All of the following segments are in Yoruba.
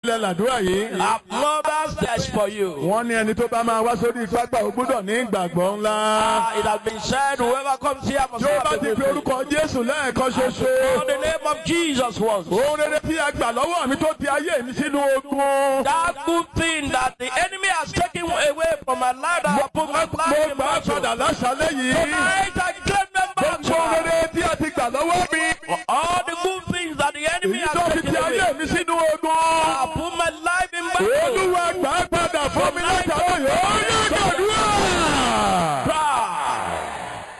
lẹ làdúrà yìí. Our mothers, that's for you. wọ́n ní ẹni tó bá máa wá sórí pápá ó gbọ́dọ̀ ní ìgbàgbọ́ ńlá. Ah, it has been said, whoever comes here must tí ó have bá the ti good fi thing. orúkọ jésù lẹ́ẹ̀kan ṣoṣo. In the name of Jesus once. ohun rere tí a gbà lọ́wọ́ mi tó ti ayé mi sínú ogun. That good thing that the enemy has taken away from my life that I put my mo life in gbà á battle. padà láṣálẹ́ yìí. Tonight I claim them back. gbogbo ohun rere tí a ti gbà lọ́wọ́ mi. All the good things that the enemy èyí tó has fi taken ti ayé away. mi sínú I ogun. put my life in battle. olúwa gbà á padà fún mi látàwọn yìí. ó yẹ gbàdúrà. Cry.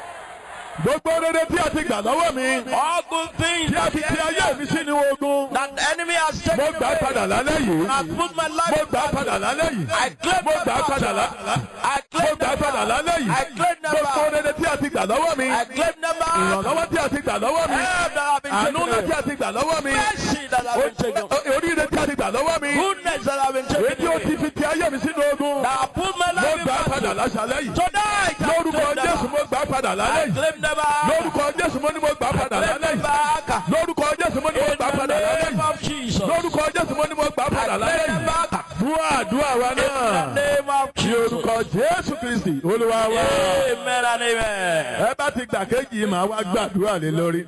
gbogbo rere tí a ti gbà lọ́wọ́ mi. All good things tí a that ti the ti ayé enemy, mi sínú ogun. that the enemy has mo taken gbà á padà away. lálẹ́ yìí. I put my life mo in gbà á battle. padà lálẹ́ yìí. I claim mo them gbà á back. padà lá- I mo claim gbà á them padà back. lálẹ́ yìí. I claim them gbogbo back. rere tí a ti gbà lọ́wọ́ mi. I claim them back. ìrànlọ́wọ́ tí a ti gbà lọ́wọ́ mi. Help that have been àánú taken ńlá tí away. a ti gbà lọ́wọ́ mi. Mercy that have been taken away. O- oríire tí a ti gbà lọ́wọ́ mi. Goodness that have been èyí taken tí ó ti away. fi ti ayé mi sínú ogun. That I put my mo life in gbà á padà battle. láṣálẹ́ yìí. Tonight I lórúkọ claim them jésù back. mo gbà á padà lálẹ́ I yìí. claim them back. lórúkọ jésù mo ní mo gbà á padà Claim lálẹ́ them yìí. back. lórúkọ jésù mo ní mo In gbà á the padà lálẹ́ name yìí. of Jesus. lórúkọ jésù mo ní mo gbà á I padà lálẹ́ claim them yìí. back. dúà dúà wa In the náà. name of ní Jesus. orúkọ jésù kristi olúwa wa. Amen and amen. ẹ bá ti gbà kéjì màá wá gbàdúrà lé lórí.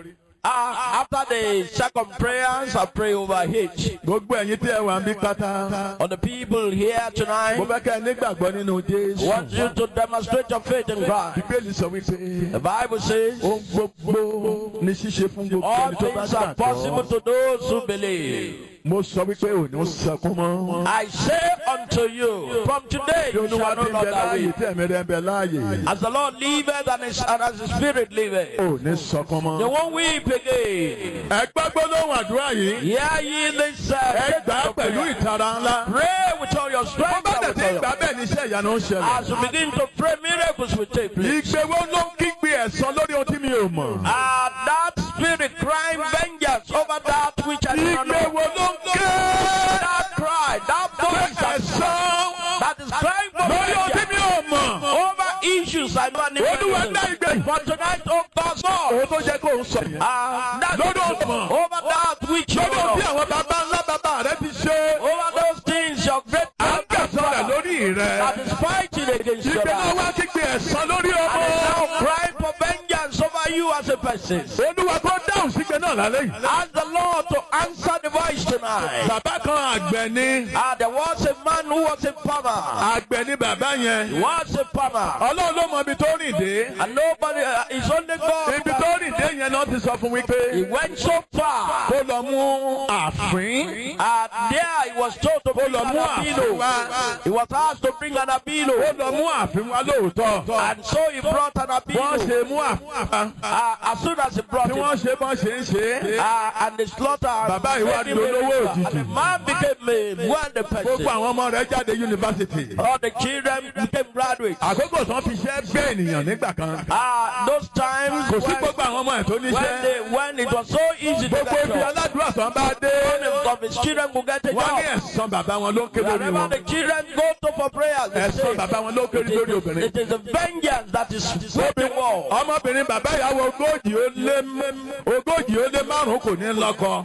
Uh, after the second prayers, I pray over H. gbogbo ẹ̀yin tí ẹ wà ń bí pátá. On the people here mo tonight, fẹ́ kẹ́ ẹ nígbàgbọ́ nínú jésù. want you to demonstrate your faith in Christ. bíbélì sọ wípé The Bible says, ohun gbogbo ní ṣíṣe fún gbogbo all ẹni tó bá things are possible gbàgbọ́. to those who believe. mo sọ wípé ò ní sọkún mọ́. I say unto you, from today bí you olúwa shall no ti ń bẹ longer láàyè weep. tí ẹ̀mí rẹ̀ ń bẹ láàyè. As the Lord liveth and, his, and as the Spirit liveth, ò ní sọkún they mọ́. won't weep again. ẹ gbàgbọ́ lóhùn àdúrà yìí. Hear ye this uh, ẹ gbà á faithful pẹ̀lú prayer. ìtara ńlá. Pray with all your bó strength. bá and dẹ̀ with ti all your- gbà bẹ́ẹ̀ ni iṣẹ́ ìyanu ń ṣẹlẹ̀. As you begin to pray, miracles will take place. ìgbéwó ló ń kígbe ẹ̀san lórí ohun tí mi ò mọ̀. Ah, that spirit crying vengeance over that which I do not know. ìgbéwó ló ń ké That cry, that voice that, ẹ̀san that is crying for lórí ohun tí mi vengeance ò mọ̀. over issues I don't olúwa dá know. ìgbé. For tonight, oh God, God, òun tó jẹ́ kó ń sọ yẹn. ah, that lórí ohun mọ̀. over that which you lórí ohun tí know, àwọn bàbá ńlá bàbá rẹ ti ṣe. over those things your great à ń gbẹ̀sán rẹ̀ lórí that rẹ̀. is fighting against your ìgbé náà life. wá kígbe ẹ̀san lórí And is now ọmọ. crying for vengeance over you as a person. olúwa kó dáhùn sígbe náà lálẹ́ yìí. Ask the Lord to answer the voice tonight. bàbá kan àgbẹ̀ ni. Ah, there was a man who was a farmer. àgbẹ̀ ni bàbá He yẹn. was a farmer. ọlọ́run ló mọ ibi tó rìn dé. And nobody, uh, it's only God. ibi tó rìn dé yẹn náà ti sọ fún wípé. He went so far. kó lọ mú àfín. And there he was told to bring lọ an mú àfín abilo. wá. He was asked to bring an ó abilo. lọ mú àfín wá lóòótọ́. And so he brought an wọ́n abilo. ṣe mú àfín wá. Uh, as soon as he brought tí it, wọ́n ṣe bọ́n ṣe ń ṣe. uh, and the slaughter, Bàbá yìí wá made him di a olówó river. òjijì. and the man became a wealthy gbogbo person. àwọn ọmọ rẹ̀ jáde yunifásitì. All the children became graduates. àkókò tán fi ṣẹ́ gbé ènìyàn nígbà kan. Ah, those times kò sí when, gbogbo àwọn ọmọ ẹ̀ tó when, níṣẹ́. they, when it was so easy to gbogbo get ibi jobs, aládùúrà tán bá dé. Many of his children could get a wọ́n ní job. ẹ̀sán bàbá wọn ló ń ké lórí Wherever wọn. the children go to for prayers, they ẹ̀sán say, bàbá wọn ló ń ké it lórí is, obìnrin. it is the vengeance that is sweeping war. ọmọbìnrin bàbá ìyàwó ogójì ó lé ogójì ó lé márùn kò ní lọ́kọ.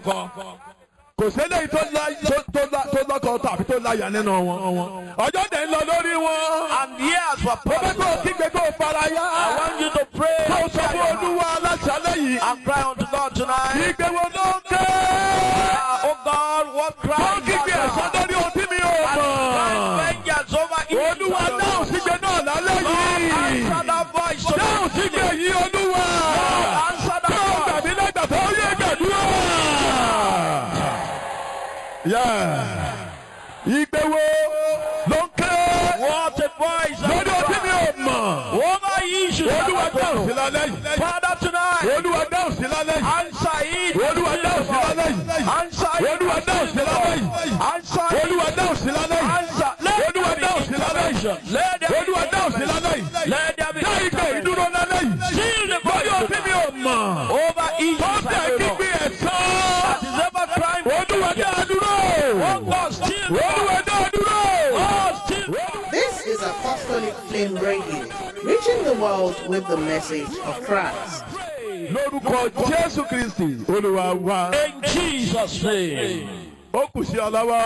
kò sẹ́lẹ̀ tó lá- tó- tó lá- tó lọ́kọ tàbí tó láyà nínú wọn. ọjọ́ dẹ̀ ń lọ lórí wọn. And years were mo fẹ́ kó o passed. kígbe kó o fara I yá. want you to pray kó o sọ fún olúwa aláṣálẹ̀ yìí. and cry unto God tonight. ìgbé wo ló ń ké. Ah, oh God, what kó cry o is kígbe ẹ̀sán that? lórí ohun tí mi ò Crying mọ̀. vengeance over olúwa evil. dáhùn sígbe náà lálẹ́ yìí. Answer that voice dáhùn sígbe tonight. yìí olúwa. Answer that Yóò voice. gbàgbé lẹ́gbàá tó yé gbàdúrà. Ìgbé wo ló ń ké What a voice. lórí ọtí mi ò mọ̀. Over issues. Olúwa dáhùn sí lálẹ́ yìí. Father tonight. Olúwa dáhùn sí lálẹ́ yìí. Answer it. Olúwa dáhùn sí lálẹ́ yìí. Answer it. Olúwa dáhùn sí lálẹ́ yìí. Answer it. Olúwa dáhùn sí lálẹ́ yìí. Answer. Let Olúwa there be dáhùn sí lálẹ́ yìí. intervention. Let there be Olúwa dáhùn sí lálẹ́ yìí. Let there be Dá ìgbé intervention. ìdúró lálẹ́ yìí. Seal the Lórí voice ọtí mi ò mọ̀. over issues. Ó tẹ̀ I don't kígbe know. ẹ̀sán. That is ever crying. for Olúwa dá a dúró. Oh God, still. Olúwa dá a dúró. Oh, still. This is Apostolic Flame Radio, reaching the world with the message of Christ. lórúkọ jésù kristi olúwa wa In Jesus' name. ó kù sí ọ lọ́wọ́.